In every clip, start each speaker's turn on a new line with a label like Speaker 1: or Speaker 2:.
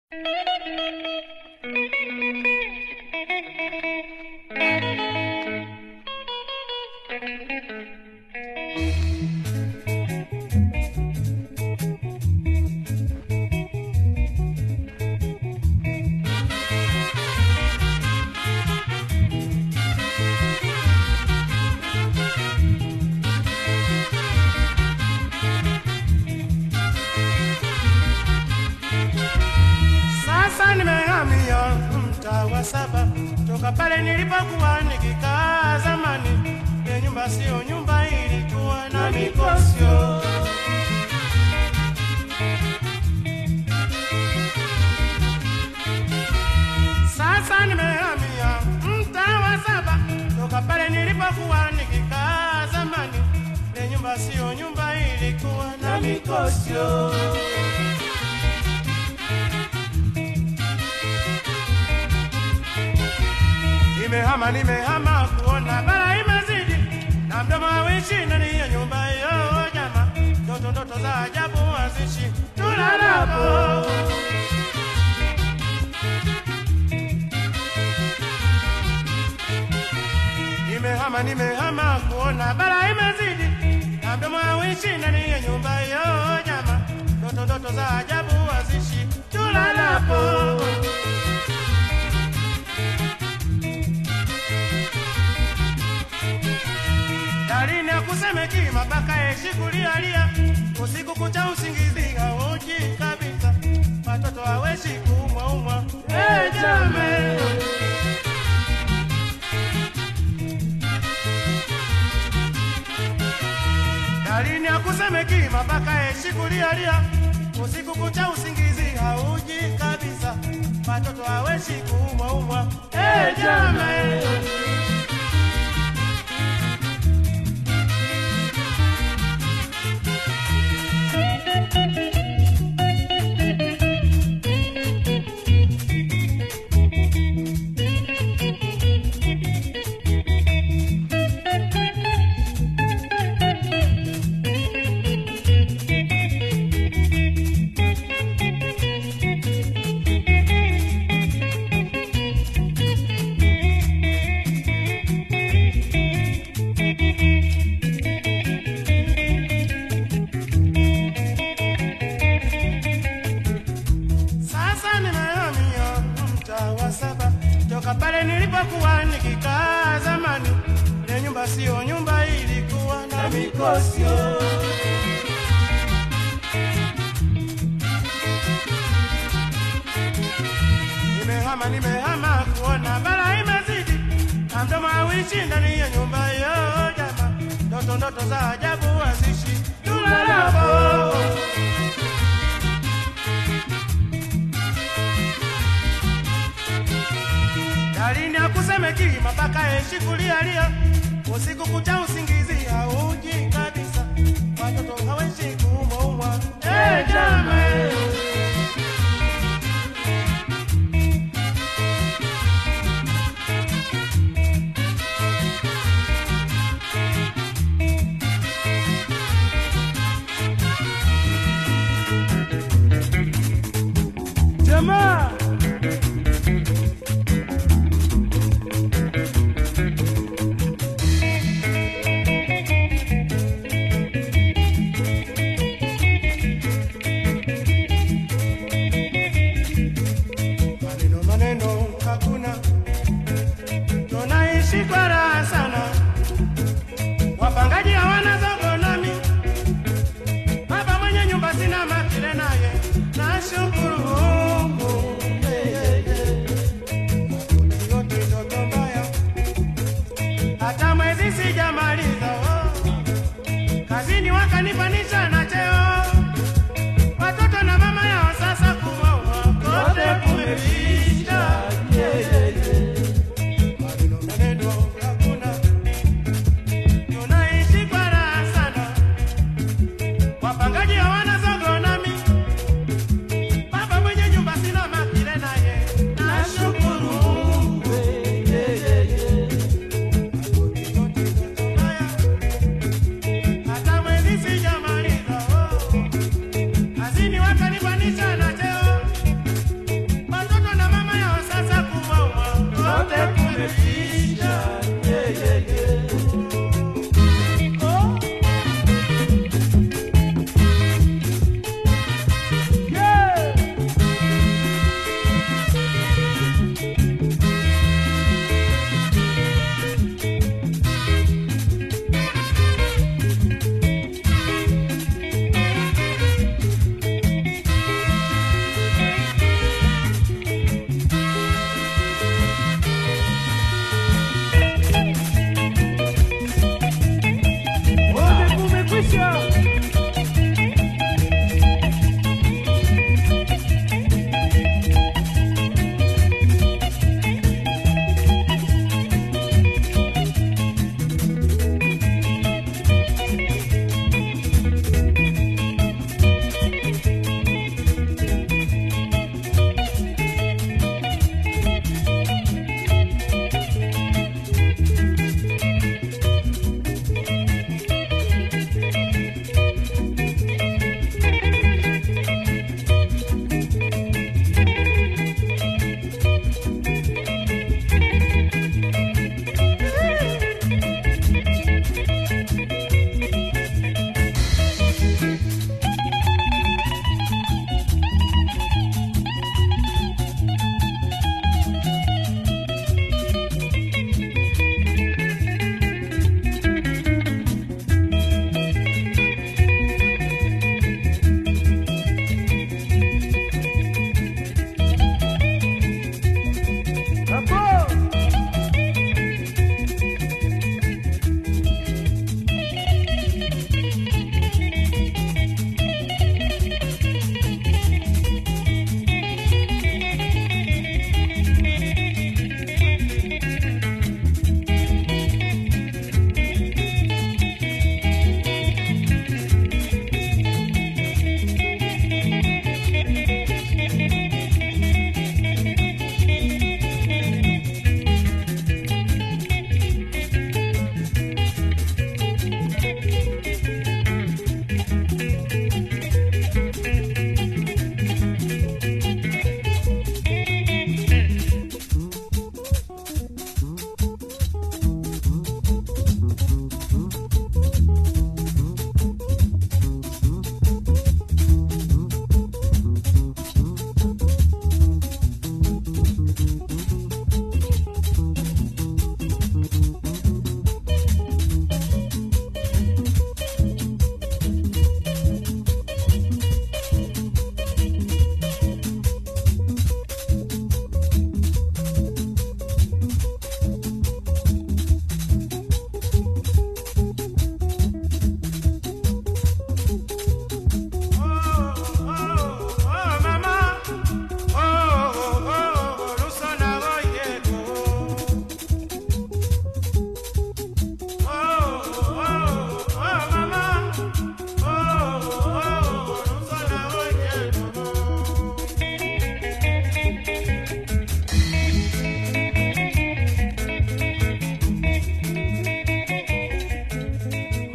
Speaker 1: Sasa nimehamia mtaa wa saba toka pale nilipokuwa nikikaa zamani. Ile nyumba sio nyumba, ilikuwa na mikosyo. Sasa nimehamia mtaa wa saba toka pale nilipokuwa nikikaa zamani. Ile nyumba sio nyumba, ilikuwa na mikosyo. Nimehama, nimehama kuona bara imezidi na mdomo hawishi ndani ya nyumba hiyo jama, ndoto ndoto za ajabu hazishi tulalapo. Nimehama, nimehama kuona bara imezidi na mdomo hawishi ndani ya nyumba hiyo jama, ndoto ndoto za ajabu hazishi tulalapo. Dalini ya kusemeki mabaka yeshi kulialia usiku kucha usingizi hauji kabisa, watoto haweshi kuumwa umwa. Hey, jame Dalini ya kusemeki mabaka yeshi kulialia usiku kucha usingizi hauji kabisa, watoto haweshi kuumwa umwa. Hey, jame Sasa nimehamia mtaa wa saba toka pale nilipokuwa nikikaa zamani. Ile nyumba sio nyumba, ilikuwa na mikosyo. Nimehama, nimehama kuona bara imezidi na mdomo hawishi ndani ya nyumba hiyo jama, ndoto ndoto za ajabu hazishi tulalapo. Dalini akusemeki mabaka yeshi kulialia usiku kucha usingizi hauji kabisa, watoto haweshi kuumwa umwa. Hey, jame jamaa maneno maneno hakuna, tunaishi kwa raha sana. Wapangaji hawana zogo nami, baba mwenye nyumba sina makile naye, nashukuru Mungu yeah, yeah, yeah. yote ndoto mbaya, hata mwezi sijamaliza oh. Kazini wakanipanisha na cheo watoto na mama yao sasa kuwaua kote kumeisha. Maneno maneno hakuna, tunaishi kwa raha sana. Wapangaji hawana zogo nami,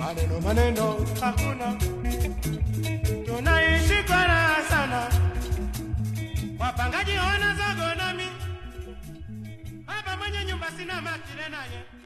Speaker 1: maneno maneno hakuna, tunaishi kwa raha sana. Wapangaji wana zogo nami hapa, mwenye nyumba sina makile naye